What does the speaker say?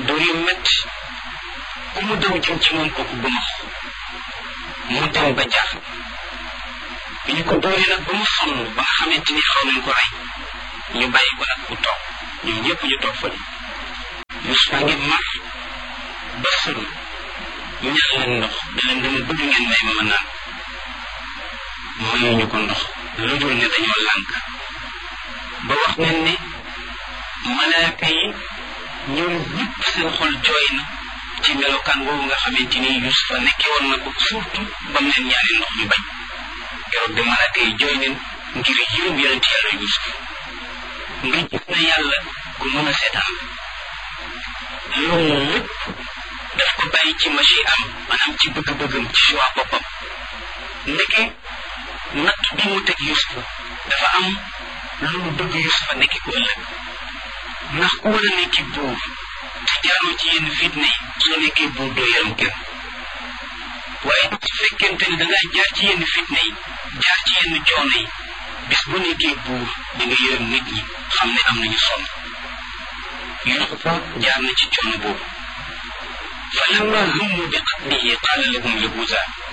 dóor yu metti ku mu daw jëm ci moom kooku bu mu dem ba jaaxal bi ñu ko dóoree nag ba mu sonn ba nga xamante ni xaw nañ ko rey ñu bàyyi ko nag mu toog ñoom ñëpp ñu toog fële Yuusufa ngi mar ba sëru ñaan leen ndox da leen dama bëgg ngeen may ma ma naan mayuñu ko ndox lu dul ne dañoo lànk ba wax nañ ne malaaka yi ñoom ñëpp seen xol jooy na ci melokaan woowu nga xamante ni Yuusufa nekke woon na ko surtout ba mu leen ñaanee ndox ñu bañ keroog de malaaka yi jooy neen ngir yërëm yonent yàlla Yuusuf nga gis na yàlla ku mën a seetaan loolu lépp daf ko bàyyi ci machi am maanaam ci bëgg-bëggam ci choix boppam ndeke natt bi mu teg Yuusufa dafa am lu mu bëgg Yuusufa nekki ko ëllëg ndax ku war a nekki buur te jaaroo ci yenn fitna yi soo nekkee buur doo yërëm kenn waaye su fekkente ne dangaa jaar ci yenn fitna yi jaar ci yenn coono yi bis bu nekkee buur di nga yërëm nit ñi xam ne am nañu sonn Yuusufa jaar na ci coono boobu fa lamma hummu bi qatlihi qaala lahum yahuuza